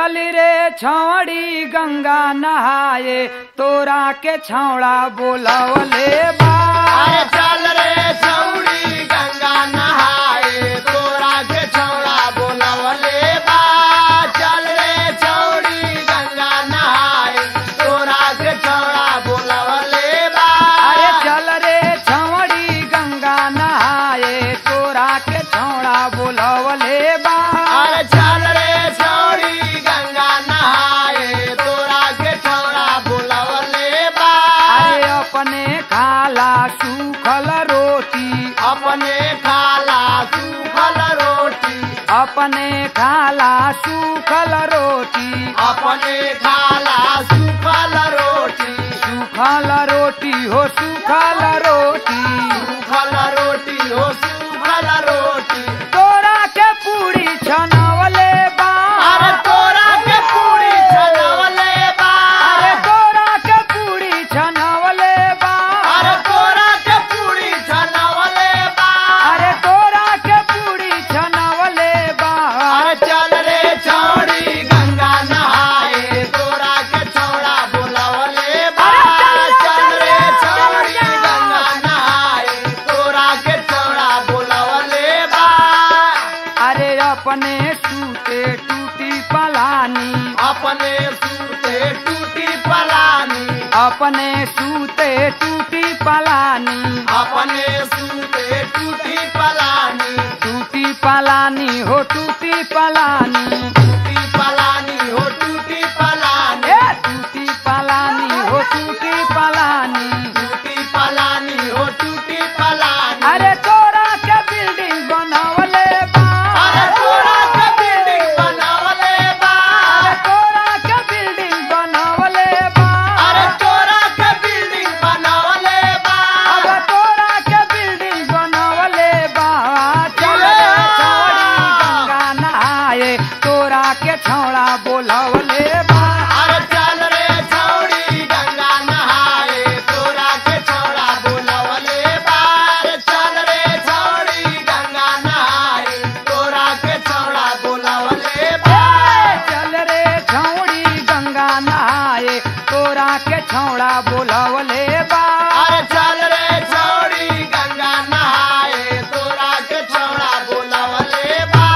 चल रे छौड़ी गंगा नहाए तोरा के छौड़ा बोलवले बा अरे चल रे छौड़ी गंगा नहाए तोरा के छौड़ा बोलवले बा चल रे छौड़ी गंगा नहाए तोरा के छौड़ा बोलवले बा अरे चल रे छौड़ी गंगा नहाए तोरा के छौड़ा बोलवले बा अरे चल रे छौड़ी गंगा नहाए तोरा के छौड़ा बोलवले बा अरे अपने खाला सूखल रोटी अपने खाला सूखल रोटी अपने खाला सूखल रोटी अपने खाला सूखल रोटी सूखल रोटी हो सूखल रोटी सूखल रोटी हो सूखल रोटी तोरा के पूरी छनवले बा अरे तोरा के पूरी छनवले बा अरे तोरा के पूरी छनवले बा अरे तोरा के पूरी छनवले बा अरे तोरा के पूरी छनवले बा अरे चल रे छौड़ी गंगा नहाए तोरा के छौड़ा बोलवले बा चल रे छौड़ी गंगा नहाए तोरा के छौड़ा बोलवले बा अरे अपने सूते टूटी पलानी अपने सूते टूटी पलानी अपने सूते टूटी पलानी अपने सूते टूटी पलानी टूटी पलानी हो टूटी पलानी टूटी पलानी हो टूटी पलानी ए टूटी पलानी हो टूटी पलानी टूटी पलानी हो टूटी पलानी अरे तोरा के बिल्डिंग बनावले बा अरे तोरा के बिल्डिंग बनावले बा अरे तोरा के बिल्डिंग बनावले बा अरे तोरा के बिल्डिंग बनावले बा अरे तोरा के बिल्डिंग बनावले बा चल रे छौड़ी गंगा नहाए तोरा के छौड़ा बोलवले बा अरे चल रे छौड़ी गंगा नहाए तोरा के छौड़ा बोलवले बा अरे चल रे छौड़ी गंगा नहाए तोरा के छौड़ा बोलवले बा चल रे छौड़ी गंगा नहाए तोरा के छौड़ा बोलवले बा अरे चल रे छौड़ी गंगा नहाए तोरा के छौड़ा बोलवले बा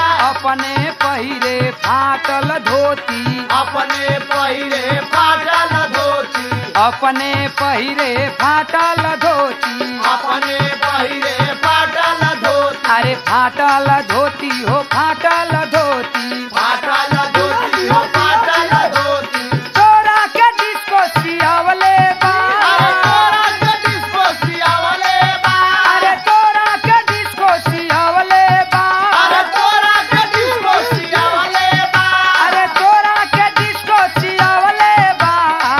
अपने पहिरे फाटल धोती अपने पहिरे फाटल धोती अपने पहिरे फाटल धोती अपने पहिरे फाटल धोती अरे फाटल धोती हो फाटल धोती फाटल धोती हो फाटल धोती तोरा के डिस्को सियावले बा अरे तोरा के डिस्को सियावले बा अरे तोरा के डिस्को सियावले बा अरे तोरा के डिस्को सियावले बा अरे तोरा के डिस्को सियावले बा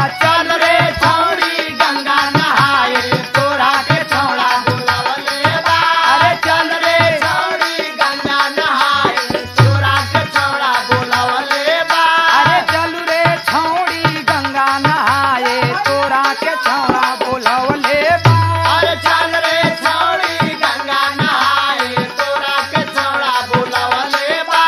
चल रे छौड़ी गंगा नहाए तोरा के छौड़ा बुलावले बा अरे चल रे छौड़ी गंगा नहाए तोरा के छौड़ा बुलावले बा अरे चलू रे छौड़ी गंगा नहाए तोरा के छौड़ा बोलवले बा अरे चल रे छौड़ी गंगा नहाए तोरा के छौड़ा बुलावले बा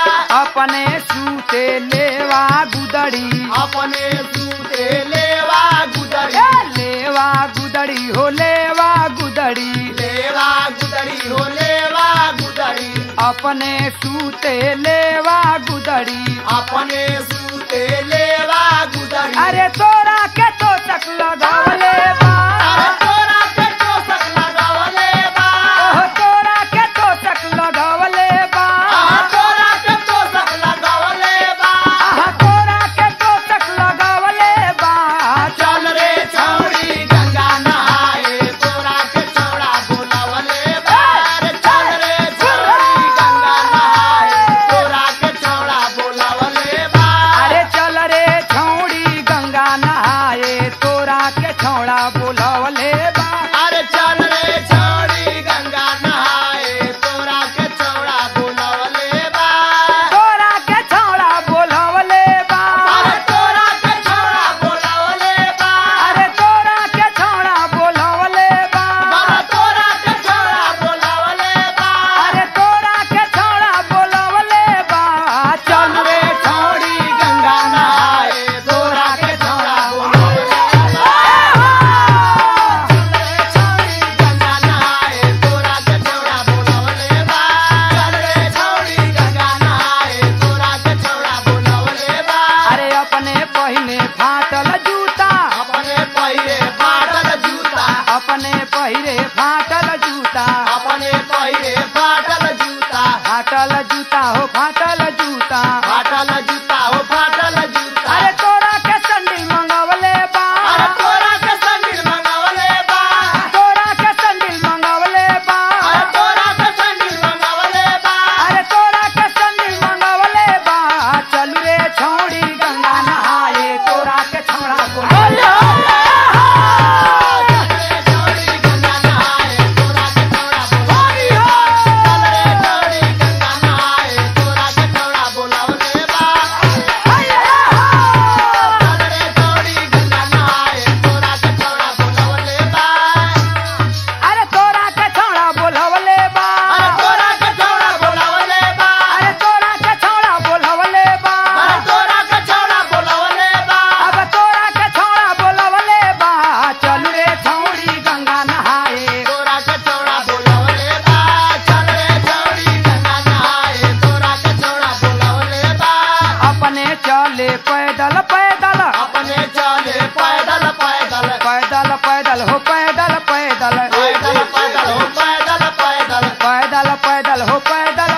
अपने सूते लेवा गुदड़ी अपने सूते लेवा गुदरी ए लेवा गुदड़ी हो लेवा गुदड़ी लेवा गुदरी हो लेवा गुदरी अपने सूते लेवा गुदड़ी अपने सूते लेवा गुदरी अरे तोरा के तो तक लगावले बा अरे तोरा के चोसक लगावले बा ओह तोरा के तो तक लगावले बा आहा तोरा के चोसक लगावले बा आहा तोरा के तो तक लगावले बा चल रे छौड़ी गंगा नहाए तोरा के छौड़ा बुलावले बा अरे चल रे छौड़ी गंगा नहाए तोरा के छौड़ा बुलावले बा अरे चल फाटल जूता हो फाटल जूता फाटल जूता हो फाटल जूता अरे तोरा के संडिल मंगवले बा अरे तोरा के संगिल मंगवले बा तोरा के संडिल मंगवले बा अरे तोरा के संगिल मंगवले बा अरे तोरा के संडिल मंगवले बा चलू रे छौड़ी गंगा नहाए तोरा के छौड़ा बोला चौड़ी गंगा नहाए तोरा के चौड़ा बोलावले चल रे चौड़ी गंगा नहाए तोरा के चौड़ा बोलावले बा चल रे चौड़ी गंगा नहाए तोरा के चौड़ा बोलावले बा अरे तोरा के छौड़ा बोलवले बा अरे तोरा के चौड़ा बोलावले बा अरे तोरा के छौड़ा बोलवले बा अरे तोरा के चौड़ा बोलावले बा अब तोरा के छौड़ा बोलवले बा चलू रे छौड़ी गंगा नहाए तोरा के चौड़ा बोलावले बा चल रे चौड़ी गंगा नहाए तोरा के चौड़ा बोलावले बा अपने चले पैदल पैदल अपने चले पैदल पैदल पैदल पैदल हो पैदल पैदल पैदल पैदल हो पैदल पैदल पैदल पैदल हो पैदल